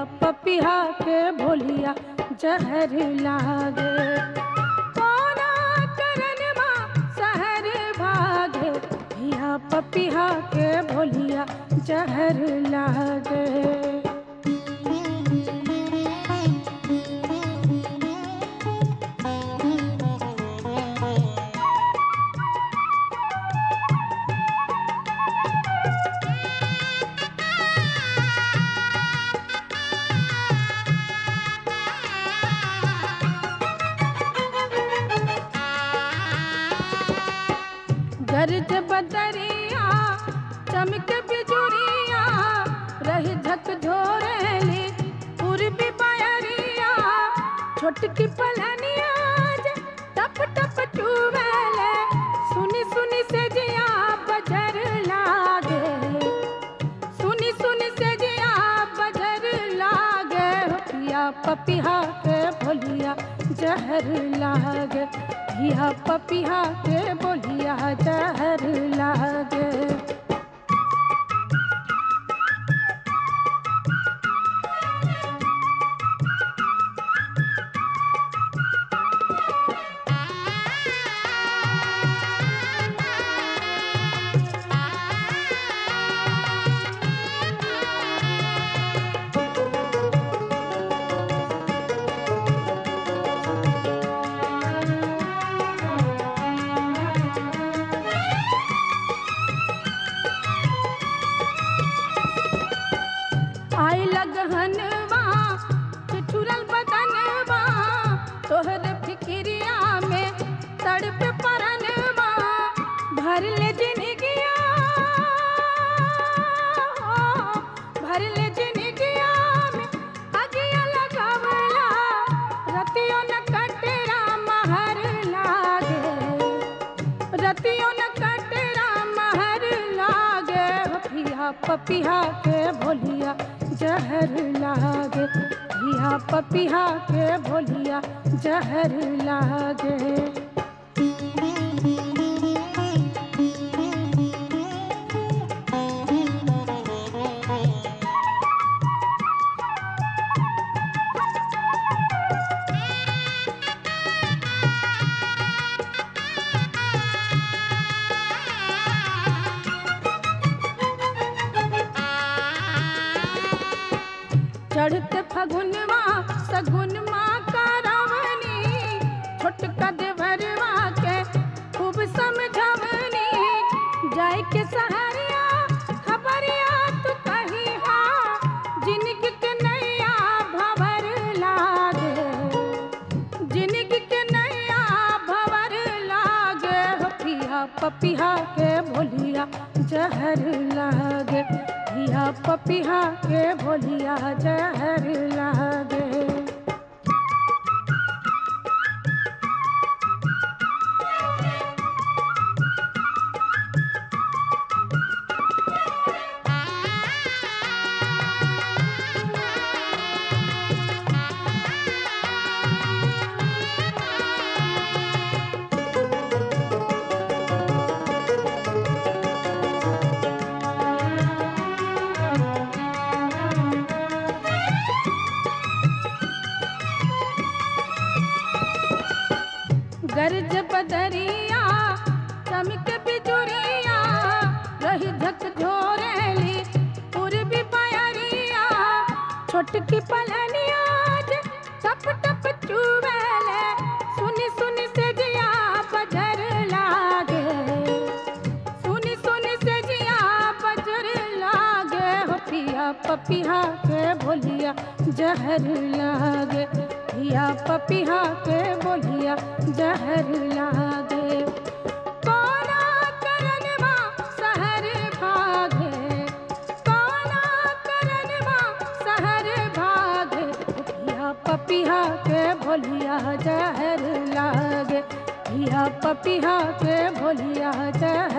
पपिहा के भोलिया जहर लागे कोना करनमा सहर भागे धिया पपिहा के भोलिया जहर लागे गर्ज बदरिया चमक बिजुरिया रही झक झोरेली पूर्वी बयरिया छोटकी पलनिया जे टप टप चुवेले सुनी सुनी से जिया बजर लागे सुनी सुनी से जिया बजर लागे हो पिया पपिहा के भोलिया जहर लागे पिया पपिहा के बोलिया जहर लागे आई लगहनवा ठिठुरल बदनवा तोहर फिक्रिया में तड़प परनवा भर ले जिनगिया भर ले जिनगिया में अगिया लगावला रतियों न कटरा महर लागे रतियों न कटरा महर लागे हो पिया पपिहा के भोलिया जहर लागे पिया पपिहा के भोलिया जहर लागे चढ़ते फगुनवा सगुनवा का रावणी छोटका देवरवा के खूब समझवनी जाय के सहरिया खबरिया तू कही हा जिनगी के नैया भवर लागे जिनगी के नैया भवर लागे हो पिया पपिहा के भोलिया जहर लागे पिया पपिहा के भोलिया जहर लागे गर्ज बदरिया चमक बिजुरिया रही झक झोरेली पूर्वी बयरिया छोटकी पलनिया जे टप टप चुवेले सुनी सुनी से जिया बजर लागे सुनी सुनी से जिया बजर लागे हो पिया पपिहा के भोलिया जहर लागे पिया पपिहा के बोलिया जहर लागे कोना करनवा सहर भागे कोना करनवा सहर भागे पिया पपिहा के भोलिया जहर लागे पिया पपिहा के भोलिया जहर